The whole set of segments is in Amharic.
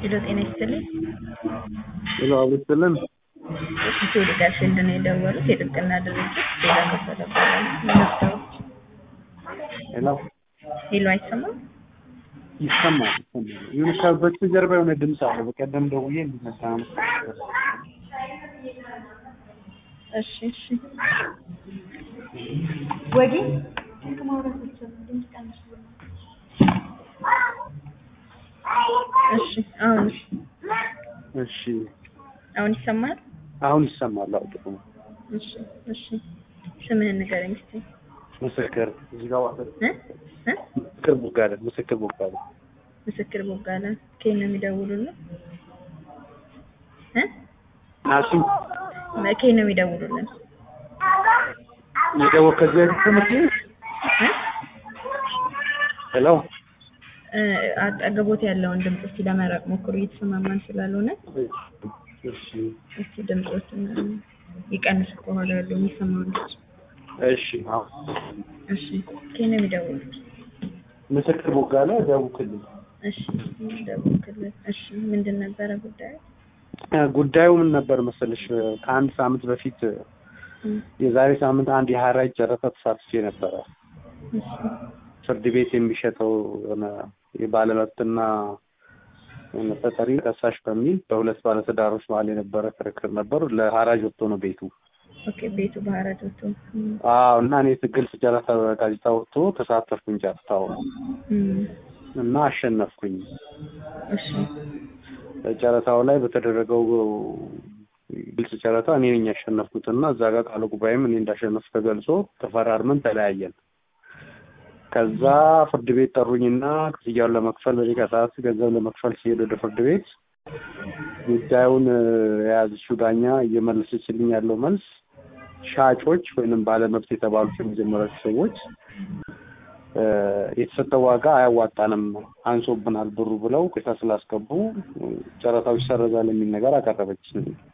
ሄሎ ጤና ይስጥልኝ። ሄሎ አብስትልን ኢትዮ ሊጋል ፊልድ ነው የደወሉት። የጥብቅና ድርጅት ሌላ ከበደ እባላለሁ። መመዝገቡ ሄሎ ሄሎ አይሰማም? ይሰማል ይሰማል። ይሁን ከበስተጀርባ የሆነ ድምፅ አለ። በቀደም ደውዬ እንዲመጣ ነው። እሺ እሺ። ወጌ ከማውራት ድምፅ ቀንስ። እሺ አሁን እሺ አሁን ይሰማል? አሁን ይሰማል። አዎ ጥሩ ነው። እሺ እሺ። ስምህን ንገረኝ እስኪ። ምስክር እዚህ ጋር ዋለ እ እ ምስክር ቦጋለ ምስክር ቦጋለ ምስክር ቦጋለ ከየት ነው የሚደውሉልን? እ ናሲም ከየት ነው የሚደውሉልን? የደወል ከዚህ በፊት ትምህርት እ ሄሎ እ አጠገቦት ያለውን ድምፅ እስኪ ለመራቅ ሞክሩ፣ እየተሰማማን ስላልሆነ እሺ እስኪ ድምፆችን ይቀንስ ከኋላ ያለው የሚሰማውን ድምፅ። እሺ አዎ እሺ ከየት ነው የሚደውሉት? ምስክር ቦጋለ ደቡብ ክልል እሺ ደቡብ ክልል። እሺ ምንድን ነበረ ጉዳዩ? እ ጉዳዩ ምን ነበር መሰለሽ ከአንድ ሳምንት በፊት እ የዛሬ ሳምንት አንድ የሀራጅ ጨረታ ተሳትፌ ነበረ። እሺ ፍርድ ቤት የሚሸጠው የሆነ የባለመብትና የሆነ ተጠሪ ከሳሽ በሚል በሁለት ባለትዳሮች መሀል የነበረ ክርክር ነበር። ለሀራጅ ወጥቶ ነው ቤቱ። ኦኬ ቤቱ ባህረት ወጥቶ እ አዎ እና እኔ ግልጽ ጨረታ ጋዜጣ ወጥቶ ተሳተፍኩኝ ጨረታው እ እና አሸነፍኩኝ። እሺ ጨረታው ላይ በተደረገው ግልጽ ጨረታ እኔ ነኝ ያሸነፍኩት እና እዛ ጋር ቃለ ጉባኤም እኔ እንዳሸነፍ ተገልጾ ተፈራርመን ተለያየን። ከዛ ፍርድ ቤት ጠሩኝና ክፍያውን ለመክፈል በደቂቃ ሰዓት ገንዘብ ለመክፈል ሲሄድ ወደ ፍርድ ቤት ጉዳዩን እ የያዘችው ዳኛ እየመለሰችልኝ ያለው መልስ ሻጮች ወይንም ባለመብት የተባሉት የመጀመሪያዎቹ ሰዎች እ የተሰጠው ዋጋ አያዋጣንም፣ አንሶብናል ብሩ ብለው ቅሬታ ስላስገቡ ጨረታው ይሰረዛል የሚል ነገር አቀረበች።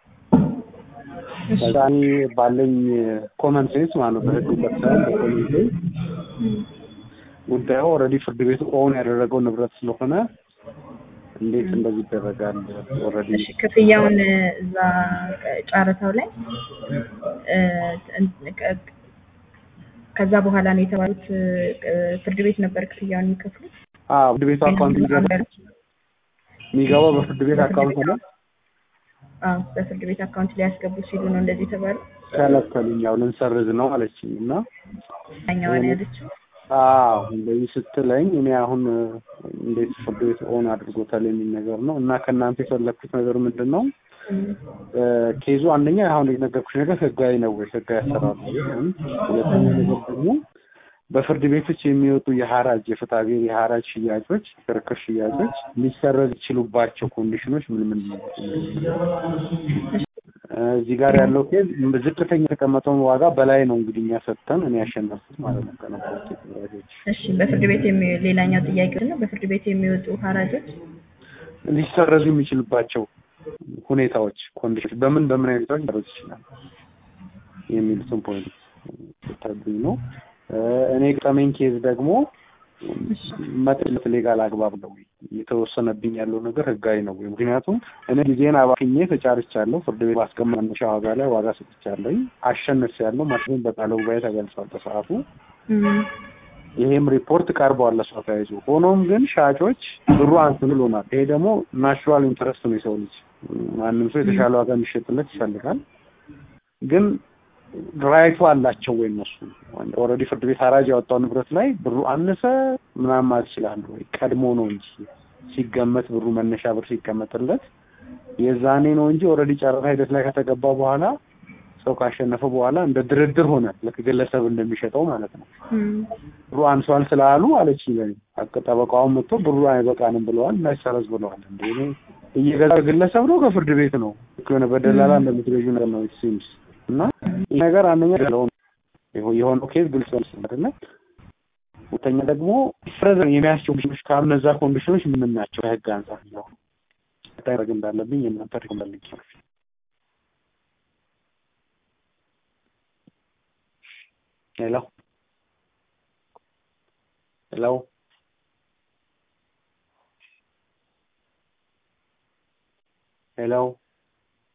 ከዛ እኔ ባለኝ ኮመን ሴንስ ማለት ነው በህግ እውቀት ሳይሆን በኮመን ሴንስ እ ጉዳዩ ኦልሬዲ ፍርድ ቤቱ ኦን ያደረገው ንብረት ስለሆነ እንዴት እንደዚህ ይደረጋል? ኦልሬዲ እሺ ክፍያውን እዛ ጨረታው ላይ እ እንትን ከ- ከዛ በኋላ ነው የተባሉት እ ፍርድ ቤት ነበር ክፍያውን የሚከፍሉት አዎ ፍርድ ቤቱ አካውንት የሚገባ የሚገባው በፍርድ ቤት አካውንት ነው። አዎ በፍርድ ቤት አካውንት ላይ ያስገቡ ሲሉ ነው እንደዚህ የተባሉ ከለከሉኝ። ያው ልንሰርዝ ነው አለችኝ እና ዳኛዋን ያለችው አዎ እንደዚህ ስትለኝ እኔ አሁን እ እንዴት ፍርድ ቤት ኦን አድርጎታል የሚል ነገር ነው እና ከእናንተ የፈለግኩት ነገር ምንድን ነው እ እ ኬዙ አንደኛ አሁን የነገርኩሽ ነገር ህጋዊ ነው ወይ ህጋዊ አሰራር ነው ወይ? ሁለተኛ ነገር ደግሞ በፍርድ ቤቶች የሚወጡ የሀራጅ የፍትሐ ብሔር የሀራጅ ሽያጮች ክርክር ሽያጮች ሊሰረዝ ይችሉባቸው ኮንዲሽኖች ምን ምን ናቸው? እ እዚህ ጋር ያለው ኬዝ ዝቅተኛ የተቀመጠውን ዋጋ በላይ ነው እንግዲህ እኛ ሰጥተን እኔ ያሸነፍኩት ማለት ነው ከነበሩት የተደራጆች እሺ በፍርድ ቤት የሚ ሌላኛው ጥያቄ ነው በፍርድ ቤት የሚወጡ ሀራጆች ሊሰረዙ የሚችሉባቸው ሁኔታዎች ኮንዲሽን በምን በምን አይነት ሁኔታዎች ሊሰረዙ ይችላል የሚሉትን ፖይንት ስታብኝ ነው። እ እኔ ገጠመኝ ኬዝ ደግሞ መጥለት ሌጋል አግባብ ነው ወይ እየተወሰነብኝ ያለው ነገር ህጋዊ ነው ወይ? ምክንያቱም እኔ ጊዜን አባክኜ ተጫርቻለሁ። ፍርድ ቤት ባስቀመጠው መነሻ ዋጋ ላይ ዋጋ ሰጥቻለሁ። አሸንፌያለሁ። ማሽን በቃለ ጉባኤ ተገልጿል በሰዓቱ። እ ይሄም ሪፖርት ቀርቧል ለሷ ተያይዞ። ሆኖም ግን ሻጮች ብሩ አንስ ብሎናል። ይሄ ደግሞ ናቹራል ኢንትረስት ነው የሰው ልጅ ማንም ሰው የተሻለ ዋጋ የሚሸጥለት ይፈልጋል። ግን ራይቱ አላቸው ወይ እነሱ ኦልሬዲ ፍርድ ቤት ሀራጅ ያወጣው ንብረት ላይ ብሩ አነሰ ምናምን ማለት ይችላሉ ወይ? ቀድሞ ነው እንጂ ሲገመት ብሩ መነሻ ብር ሲቀመጥለት የዛኔ ነው እንጂ ኦልሬዲ ጨረታ ሂደት ላይ ከተገባ በኋላ ሰው ካሸነፈ በኋላ እንደ ድርድር ሆነ ልክ ግለሰብ እንደሚሸጠው ማለት ነው። እ ብሩ አንሷል ስላሉ አለች ለኔ ጠበቃውን መጥቶ ብሩ አይበቃንም ብለዋል እና ይሰረዝ ብለዋል። እንደ እኔ እየገዛ ግለሰብ ነው ከፍርድ ቤት ነው ልክ የሆነ በደላላ እንደምትገዢ ነገር ነው ሲምስ እና ይህ ነገር አንደኛ ያለው የሆነው ኬዝ ግልጽ ነው አይደለ? ሁለተኛ ደግሞ ፍረዘ የሚያስችሉ ኮንዲሽኖች ካሉ እነዛ ኮንዲሽኖች ምን ናቸው? ከህግ አንጻር ነው ታደርግ እንዳለብኝ የእናንተ ሪኮመንድ ሄሎ ሄሎ ሄሎ